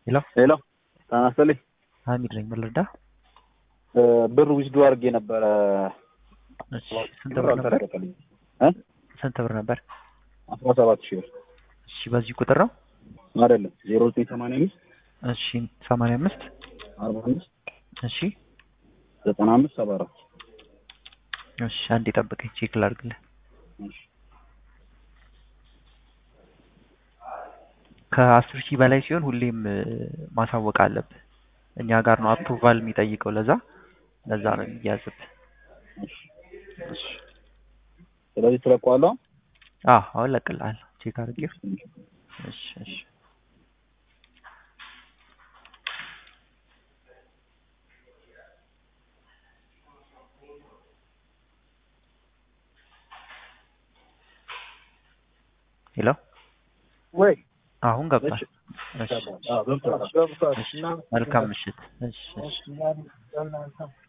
ሄሎ ሄሎ ጤና ይስጥልኝ። ሀሚድ ነኝ። ምን ልርዳ? ብር ዊዝዶ አድርጌ ነበረ። እሺ ስንት ብር ነበር? አልተለቀቀልኝም። እ ስንት ብር ነበር? አስራ ሰባት ሺህ ብር እሺ በዚህ ቁጥር ነው? አይደለም ዜሮ ዘጠኝ ሰማንያ አምስት እሺ ሰማንያ አምስት አርባ አምስት እሺ ዘጠና አምስት ሰባ አራት እሺ አንዴ ጠብቀኝ ቼክ ላድርግልህ። ከአስር ሺህ በላይ ሲሆን ሁሌም እ፣ ማሳወቅ አለብህ። እኛ ጋር ነው አፕሩቫል የሚጠይቀው። ለዛ ለዛ ነው የሚያዝብህ። እሺ ስለዚህ ትለቀዋለህ። አዎ አሁን እለቅልሃለሁ። ቼክ አድርጌው። እሺ እሺ ሄሎ ወይ አሁን ገብቷል። እሺ ገብቷል ገብቷል። መልካም ምሽት። እሺ እሺ